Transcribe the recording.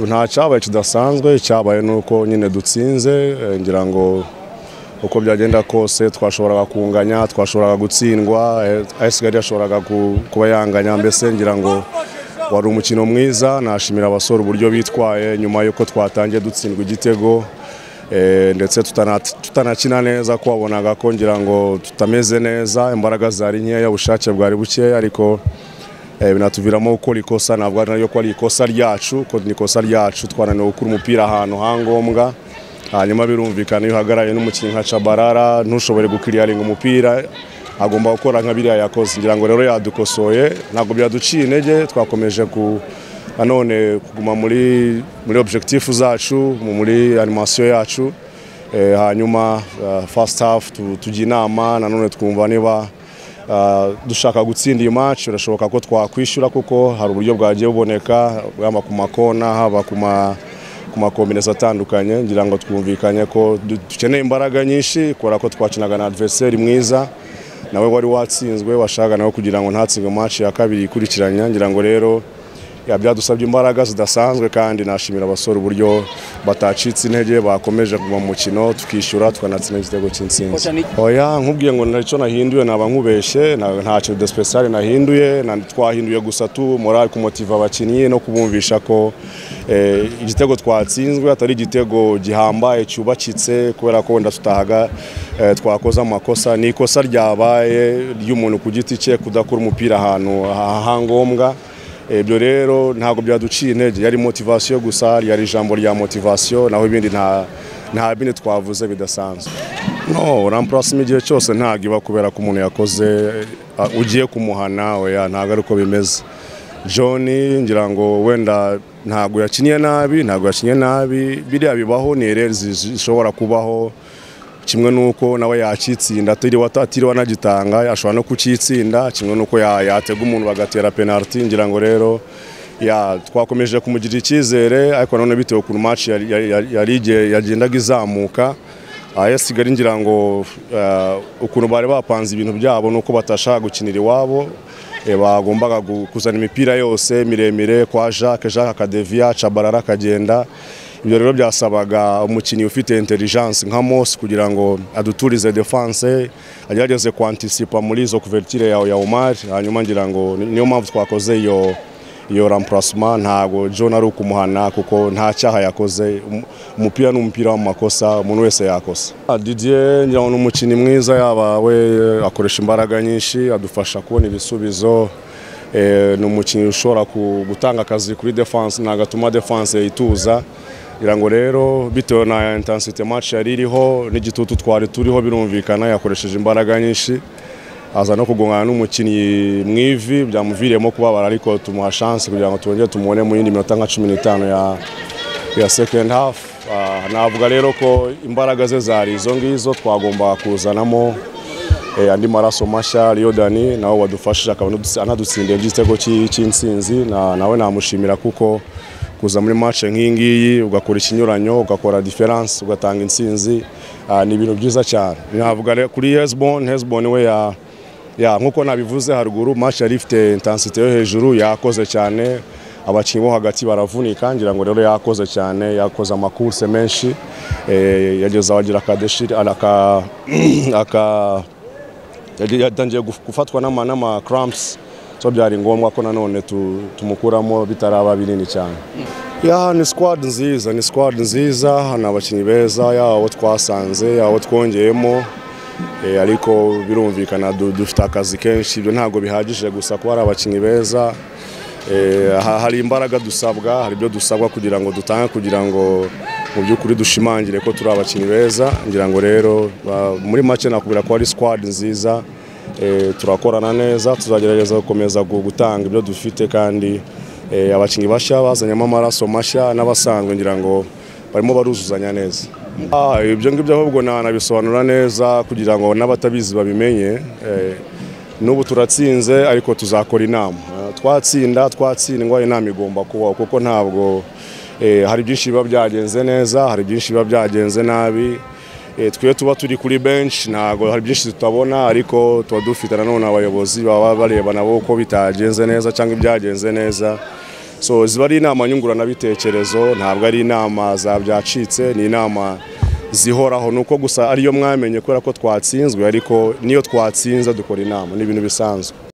nta cyabaye kidasanzwe cyabaye ni uko nyine dutsinze eh, ngira ngo uko byagenda kose twashoboraga kunganya twashoboraga gutsindwa eh, ayisigari yashoboraga ku- kuba yanganya mbese ngira ngo wari umukino mwiza nashimira abasore uburyo bitwaye nyuma y'uko twatangiye dutsindwa igitego eh, ndetse tutana- tutanakina neza ko wabonaga ko ngira ngo tutameze neza imbaraga zari nkeya ubushake bwari bukeya ariko Eh, binatuviramo gukora ikosa ntabwo ari nayo ko ari ikosa ryacu ko ni ikosa ryacu twananiwe gukura umupira ahantu ha ngombwa hanyuma birumvikana iyo uhagarariye n'umukinnyi nka cabarara ntushobore gukiriyaringa umupira agomba gukora nka biriya yakoze ngira ngo rero yadukosoye ntabwo byaduciye intege twakomeje ku nanone kuguma muri muri objectif zacu mu- muri animasiyo yacu Eh, hanyuma eh, first half tu- tujya inama nanone twumva niba Uh, dushaka gutsinda iyi match birashoboka ko twakwishyura kuko hari uburyo bwagiye buboneka yaba ku makona haba ku ma ku makombineza atandukanye ngira ngo twumvikanye ko du- dukeneye imbaraga nyinshi kubera ko twakinaga na adversary mwiza nawe wari watsinzwe washakaga nawe kugira ngo ntatsinge match ya kabiri ikurikiranya ngira ngo rero ya byadusabye imbaraga zidasanzwe kandi nashimira abasore uburyo batacitse intege bakomeje kuguma mu mukino tukishyura tukanatsinda igitego cy'intsinzi Kocha, ni- oya nkubwiye ngo ntacyo nahinduye naba nkubeshye na- ntacyo de special nahinduye na- twahinduye gusa tu morale kumotiva abakinnyi no kubumvisha ko eh, igitego twatsinzwe atari igitego gihambaye cyubakitse kubera ko wenda tutahaga eh, twakoze amakosa ni ikosa ryabaye ry'umuntu ku giti cye kudakura umupira ahantu ha- ha ngombwa ibyo rero ntabwo byaduciye intege yari motivasiyo gusa yari ijambo rya motivasiyo naho ibindi nta nta bindi twavuze bidasanzwe no rampurasima igihe cyose ntabwo iba kubera ko umuntu yakoze eh, ugiye kumuhana oya ntabwo ari uko bimeze john ngira ngo wenda ntabwo yakiniye nabi ntabwo yakiniye nabi biriya bibaho ni ereri zishobora kubaho kimwe n'uko nawe yakitsinda atiriwe atiriwe anagitanga ashobora no kukitsinda kimwe n'uko ya- yatega umuntu bagatera penaliti ngira ngo rero ya twakomeje kumugirira icyizere ariko nanone bitewe ukuntu match yari- yari- yari- yari igihe yagendaga izamuka ayesigari ngira ngo eh, ukuntu bari bapanze ibintu byabo nuko batashaka gukinira iwabo Eh, bagombaga gu- kuzana imipira yose miremire kwa Jacques Jacques akadeviya cabarara akagenda ibyo rero byasabaga umukinnyi ufite intelligence nka Mose kugira ngo aduturize defense agerageze kwantisipa muri izo couverture ya, ya Omar hanyuma ngira ngo ni- niyo mpamvu twakoze iyo iyo remplacement ntago John ari ukumuhana kuko nta cyaha yakoze Um- umupira ni umupira w'amakosa umuntu wese yakosa Ah, Didier ngira ngo ni umukinnyi mwiza yaba we eh, akoresha imbaraga nyinshi adufasha kubona ibisubizo Eh, ni umukinnyi ushobora ku- gutanga akazi kuri defense ntabwo atuma defense ituza ngira ngo rero bitewe na intensity match yari iriho n'igitutu twari turiho birumvikana yakoresheje imbaraga nyinshi aza no kugongana n'umukinnyi mu ivi byamuviriyemo kubabara ariko tumuha chance kugira ngo twongere tumubone mu yindi minota nka cumi n'itanu ya, ya second half Ah, navuga rero ko imbaraga ze zari izo ngizo twagombaga kuzanamo eh, andi maraso mashya Rio Dani nawe wadufashije akaba anadutsi- anadutsindiye igitego cy'i- cy'intsinzi Na- nawe namushimira kuko kuza muri match nk'iyi ngiyi ugakora ikinyuranyo ugakora difference ugatanga intsinzi ah, ni ibintu byiza cyane navuga rero kuri Hezbon Hezbon we ya ya nk'uko nabivuze haruguru match yari ifite intensity yo hejuru yakoze cyane abakinnyi bo hagati baravunika ngira ngo rero yakoze cyane yakoze amakurse menshi eh, yageze abagira akadeshiri aka aka yagiye- yatangiye guf- gufatwa n'ama- n'ama cramps so byari ngombwa ko nanone tu- tumukuramo bitaraba binini cyane ya ni squad nziza ni squad nziza ni abakinnyi beza yaba abo twasanze yaba abo twongeyemo Eh, ariko birumvikana du- dufite akazi kenshi ibyo ntabwo bihagije gusa kuba ari abakinnyi beza Eh, ha- hari imbaraga dusabwa hari ibyo dusabwa kugira ngo dutange kugira ngo mu by'ukuri dushimangire ko turi abakinnyi beza ngira ngo rero ba- muri make nakubwira ko ari squad nziza Eh, turakorana neza tuzagerageza gukomeza gu- gutanga ibyo dufite kandi eh, abakinnyi bashya bazanyemo amaraso mashya n'abasanzwe ngira ngo barimo baruzuzanya neza Ah, ibyo ngibyo ahubwo na- nabisobanura neza kugira ngo n'abatabizi babimenye Eh, n'ubu turatsinze ariko tuzakora inama Eh, twatsinda twatsindwa inama igomba kubaho kuko ntabwo eh, hari byinshi biba byagenze neza hari byinshi biba byagenze nabi Eh, twe tuba turi kuri bench ntabwo hari byinshi tutabona ariko tuba dufite nanone abayobozi baba bareba nabo uko bitagenze neza cyangwa ibyagenze neza so ziba ari inama nyunguranabitekerezo ntabwo ari inama za byacitse ni inama zihoraho ni uko gusa ariyo mwamenye kubera ko twatsinzwe ariko niyo twatsinze dukora inama ni ibintu bisanzwe